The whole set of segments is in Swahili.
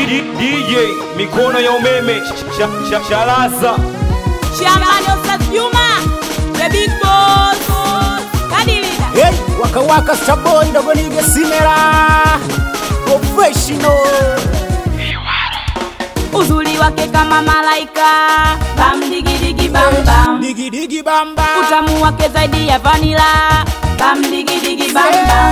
D- DJ mikono ya umeme Sh- sh- Shalaza Chairman of Juma, the big boss. Kadilida. Hey, waka waka starboy ndogo nige simera professional Uzuri wake kama malaika. Bam digi digi bam bam. digi digi bamba Utamu wake zaidi ya vanila. Bam digi digi bam bam.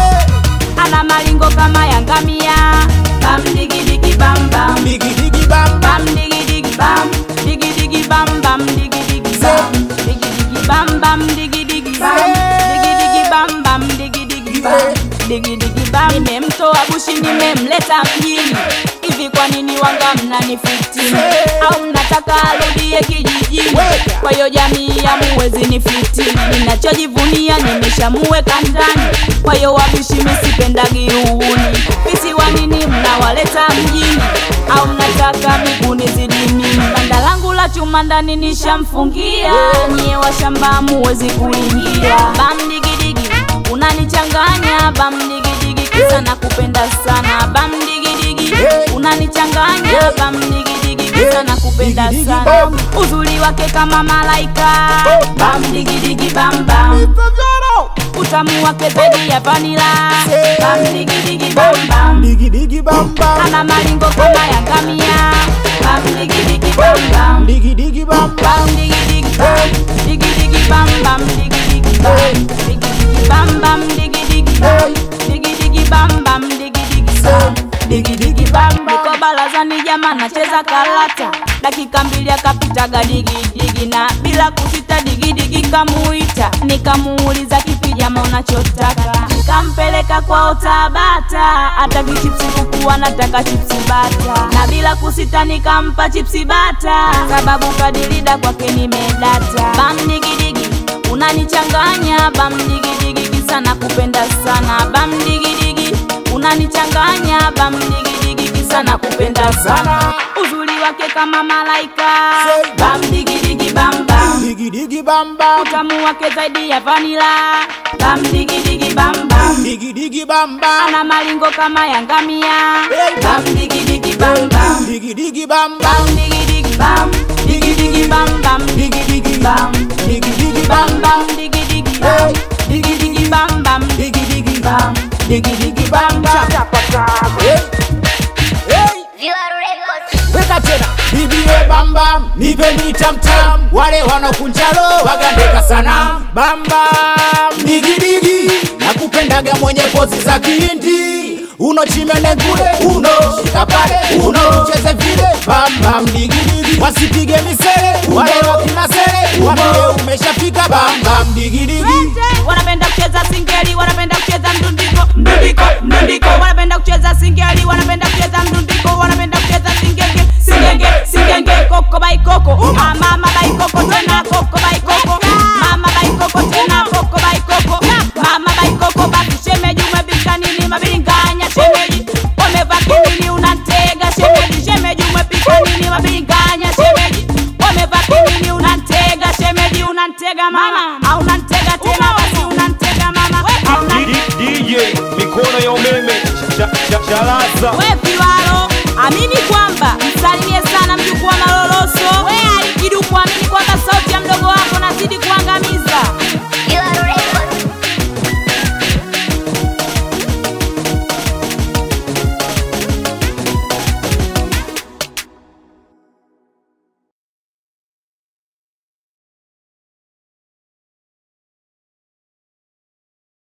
Ana malingo kama ya ngamia. Bam digi digi bam bam. digi digi bamba Bam digi digi bam. Digi digi bam bam digi digi bam. Digi digi bam bam digi digi bam. Digi digi bam bam digi digi bam. Digi digi bam. Nimemtoa bushi nimemleta mjini. Hivi kwa nini wanga mnanifitini? Au mnataka arudie kijijini? Kwa hiyo jamii ya muwezi ni fitini. Ninachojivunia nimeshamuweka ndani. Kwa hiyo wabishi misipendagi uhuni. Fisi wa nini mnawaleta mjini? Au mnataka miguni zidi mimi? Banda langu la chuma ndani nishamfungia. Nyie wa shamba muwezi kuingia. Bam digidigi unanichanganya. Bam digidigi kisa nakupenda sana. Bam digidigi unanichanganya. Bam digidigi kisa nakupenda Digidigi sana. bam. Uzuri wake kama malaika. Bam digidigi bam bam utamu wake zaidi ya vanila bam digi digi bam bam digi digi bamba ana malingo kama ya ngamia bam digi digi bam bam digi digi bamba bam digi digi bam digi digi bam bam digi digi bam digi digi bam bam digi digi bam digi digi bam bam digi digi bam digi digi bam niko barazani jama nacheza karata dakika mbili akapitaga digi digi na bila kusita digi digi kamuita nikamuuliza kipi jama unachotaka nikampeleka kwao Tabata hata kichipsi kuku anataka chipsi bata na bila kusita nikampa chipsi bata sababu kadirida kwake nimedata bam digi digi unanichanganya bam digi digi kisa nakupenda sana bam digi digi unanichanganya bam digi digi kisa nakupenda sana uzuri wake kama malaika bam digi digi bam bam digi digi bamba utamu wake zaidi ya vanila bam digi digi bam bam digi digi bamba ana malingo kama ya ngamia bam digi digi bam bam digi digi bamba bam digi digi bam digi digi bam bam digi digi bam digi digi bam bamba bam digi digi bam digi digi bam bam digi digi bam digi digi bamba Hey, hey. weka tena bibie bambam nipe mitamtam wale wanakunjalo wagandeka sana bambam digidigi nakupendaga mwenye pozi za kihindi uno chimene ngule uno shika pale uno cheze vile bambam digidigi wasipige misere wale wakinasere wambie umeshafika bambam digidigi